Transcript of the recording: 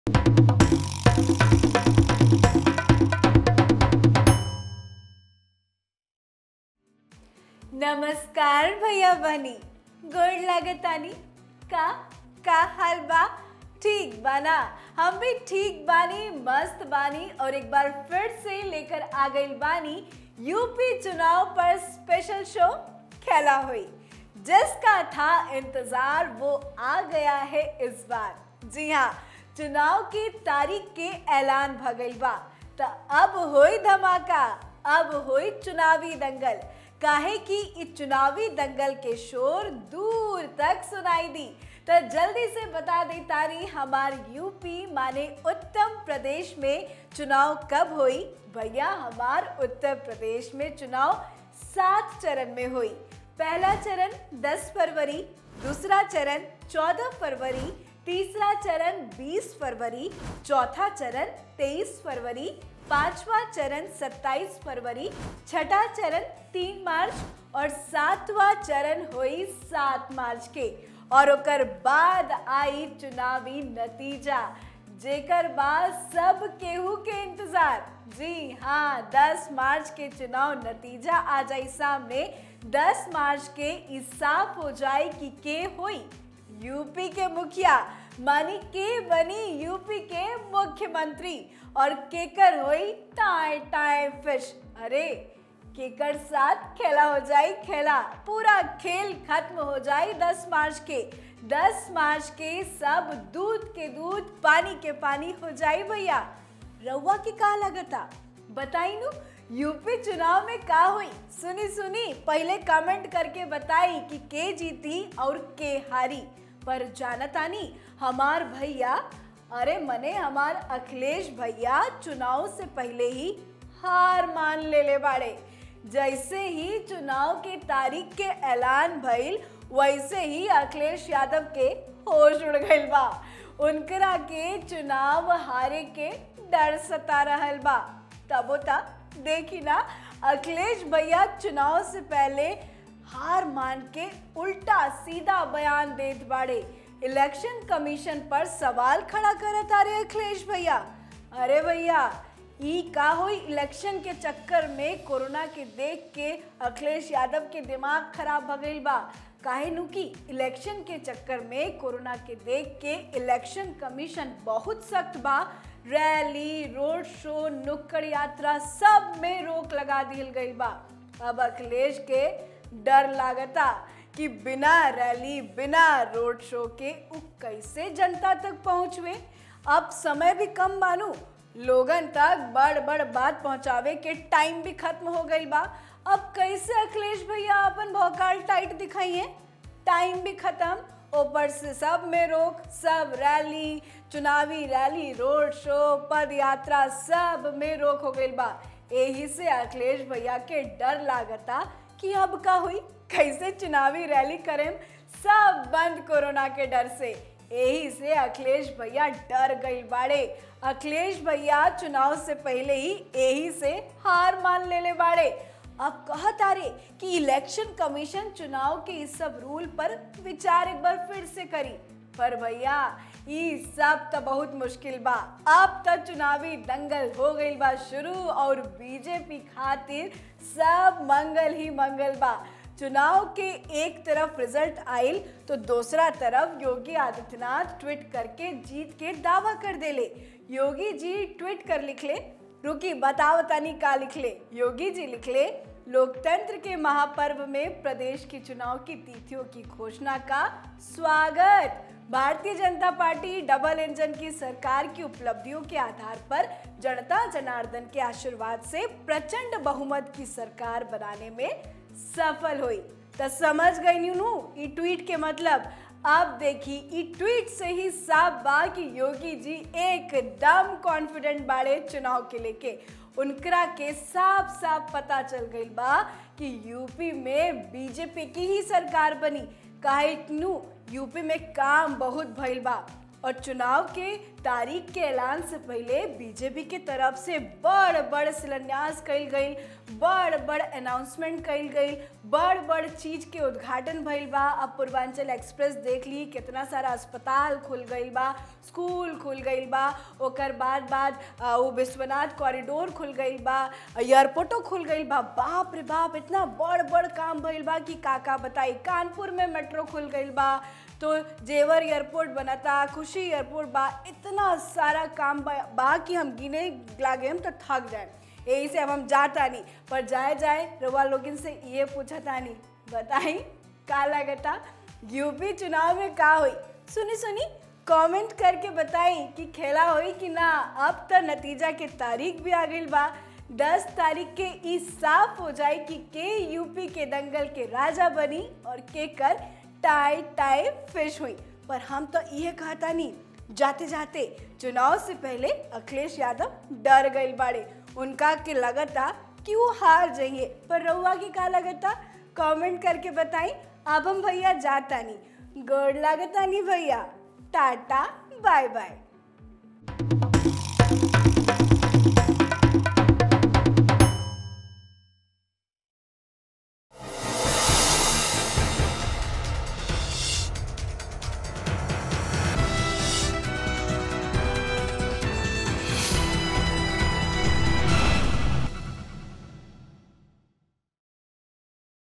नमस्कार भैया बहनी गोड़ लागतानी का का हाल बा ठीक बाना हम भी ठीक बानी मस्त बानी और एक बार फिर से लेकर आ गई बानी यूपी चुनाव पर स्पेशल शो खेला हुई जिसका था इंतजार वो आ गया है इस बार जी हाँ चुनाव की तारीख के ऐलान भगल बा तो अब होई धमाका अब होई चुनावी दंगल काहे कि इस चुनावी दंगल के शोर दूर तक सुनाई दी तो जल्दी से बता दे तारी हमार यूपी माने उत्तम प्रदेश में चुनाव कब हुई भैया हमार उत्तर प्रदेश में चुनाव सात चरण में हुई पहला चरण 10 फरवरी दूसरा चरण 14 फरवरी तीसरा चरण 20 फरवरी चौथा चरण 23 फरवरी पांचवा चरण 27 फरवरी छठा चरण 3 मार्च और सातवां चरण हुई 7 मार्च के और ओकर बाद आई चुनावी नतीजा जेकर बाद सब केहू के इंतजार जी हाँ 10 मार्च के चुनाव नतीजा आ जाई सामने 10 मार्च के इस साफ हो जाए कि के हुई यूपी के मुखिया मानी के बनी यूपी के मुख्यमंत्री और केकर हुई टाई टाई फिश अरे केकर साथ खेला हो जाए खेला पूरा खेल खत्म हो जाए 10 मार्च के 10 मार्च के सब दूध के दूध पानी के पानी हो जाए भैया रउआ की का लगता बताई नु यूपी चुनाव में का हुई सुनी सुनी पहले कमेंट करके बताई कि के जीती और के हारी पर जानतानी हमार भैया अरे मने हमार अखिलेश भैया चुनाव से पहले ही हार मान ले ले बाड़े जैसे ही चुनाव के तारीख के ऐलान भइल वैसे ही अखिलेश यादव के होश उड़ गइल बा उनकरा के चुनाव हारे के डर सता रहल बा तबो ता देखी ना अखिलेश भैया चुनाव से पहले हार मान के उल्टा सीधा बयान देत बाड़े इलेक्शन कमीशन पर सवाल खड़ा करत आ रहे अखिलेश भैया अरे भैया ई का हुई इलेक्शन के चक्कर में कोरोना के देख के अखिलेश यादव के दिमाग खराब भ गईल बा काहे नु कि इलेक्शन के चक्कर में कोरोना के देख के इलेक्शन कमीशन बहुत सख्त बा रैली रोड शो नुक्कड़ यात्रा सब में रोक लगा दिल गईल बा अब अखिलेश के डर लागता कि बिना रैली बिना रोड शो के उ कैसे जनता तक पहुंचवे अब समय भी कम मानू लोगन तक बड़ बड़ बात पहुंचावे के टाइम भी खत्म हो गई बा अब कैसे अखिलेश भैया अपन भौकाल टाइट दिखाइए टाइम भी खत्म ऊपर से सब में रोक सब रैली चुनावी रैली रोड शो पद यात्रा सब में रोक हो गई बा यही से अखिलेश भैया के डर लागता कि अब का हुई कैसे चुनावी रैली करें सब बंद कोरोना के डर से यही से अखिलेश भैया डर गई बाड़े अखिलेश भैया चुनाव से पहले ही यही से हार मान ले ले बाड़े अब कहत आ रे कि इलेक्शन कमीशन चुनाव के इस सब रूल पर विचार एक बार फिर से करी पर भैया ये सब तो बहुत मुश्किल बा अब तो चुनावी दंगल हो गई बा शुरू और बीजेपी खातिर सब मंगल ही मंगल बा चुनाव के एक तरफ रिजल्ट आयल तो दूसरा तरफ योगी आदित्यनाथ ट्वीट करके जीत के दावा कर देले योगी जी ट्वीट कर लिखले रुकी बताओ तनी का लिखले योगी जी लिखले लोकतंत्र के महापर्व में प्रदेश के चुनाव की तिथियों की घोषणा का स्वागत भारतीय जनता पार्टी डबल इंजन की सरकार की उपलब्धियों के आधार पर जनता जनार्दन के आशीर्वाद से प्रचंड बहुमत की सरकार बनाने में सफल हुई तो समझ गई न्यू ई ट्वीट के मतलब अब देखी ई ट्वीट से ही साफ बा कि योगी जी एकदम कॉन्फिडेंट बाड़े चुनाव के लेके उनकरा के साफ साफ पता चल गई बा कि यूपी में बीजेपी की ही सरकार बनी काहे नु यूपी में काम बहुत भइल बा और चुनाव के तारीख के ऐलान से पहले बीजेपी के तरफ से बड़ बड़ शिलान्यास कइल गईल बड़ बड़ अनाउंसमेंट कइल गईल बड़ बड़ चीज के उद्घाटन भइल बा अब पूर्वांचल एक्सप्रेस देख ली कितना सारा अस्पताल खुल गईल बा स्कूल खुल गईल बा ओकर बाद बाद आ, वो विश्वनाथ कॉरिडोर खुल गईल बा एयरपोर्टो खुल गईल बा बाप रे बाप इतना बड़ बड़ काम भइल बा कि का का बताई कानपुर में मेट्रो खुल गईल बा तो जेवर एयरपोर्ट बनता खुशी एयरपोर्ट बा इतना सारा काम बा, बा कि हम गिने लागे हम तो थक जाए यही से अब हम जाता नहीं पर जाए जाए रवा लोगिन से ये पूछा तानी बताई का लगता यूपी चुनाव में का हुई सुनी सुनी कमेंट करके बताई कि खेला हुई कि ना अब तो नतीजा के तारीख भी आ गई बा दस तारीख के ई साफ हो जाए कि के यूपी के दंगल के राजा बनी और के कर टाई टाई फिश हुई पर हम तो ये कहता नहीं जाते जाते चुनाव से पहले अखिलेश यादव डर गए बाड़े उनका के लगता कि वो हार जाइए पर रउआ की का लगता कमेंट करके बताई अब हम भैया जाता नहीं गोड़ लगता नहीं भैया टाटा बाय बाय